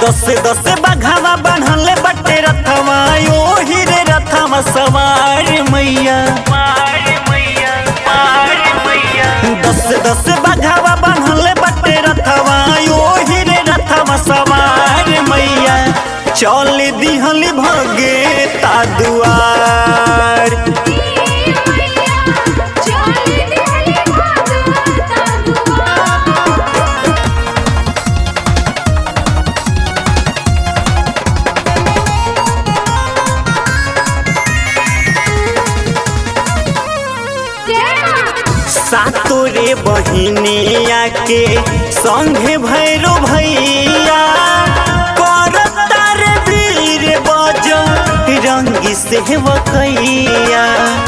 दस दस बघावा बढ़ले बटे रथवा ओही रे रथवा सवार मैया दस दस बघावा बढ़ले बटे रथवा ओही रे रथवा सवार मैया चल दिहली भगे ता दुआर सातो रे बहिनिया के संगे भैरो भैया करता रे वीर बज रंगी से वकैया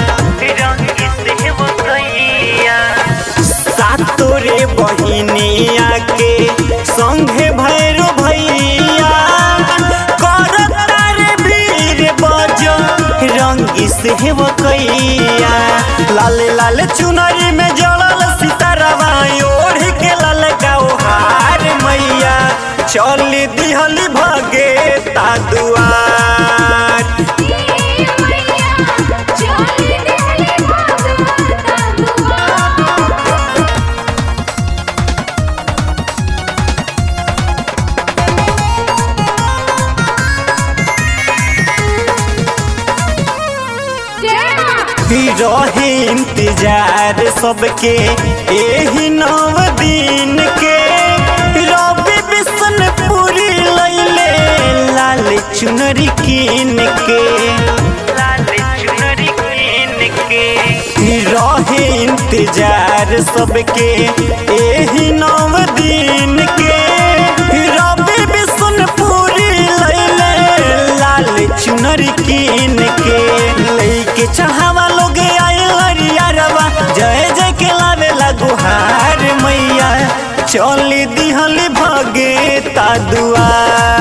सातो रे बहिनिया के संगे भैरो भैया करता रे वीर बज रंगी से वकैया लाल लाल चुनरी में जड़ल सितारवा ओढ़ के लाल हार मैया चल दिहली भगे ता दुआर रहे इंतजार सबके एही नव दिन के रवि बिशनपुरी लैले लाल चुनरी कीन के रहे इंतजार सबके एही नव दिन के रवि बिशनपुरी लैले लाल चुनरी कीन के लैके चाहवा लोग आयलरियारवा जय जय के लावे गुहार मैया चली दिहली भगे ता दुआर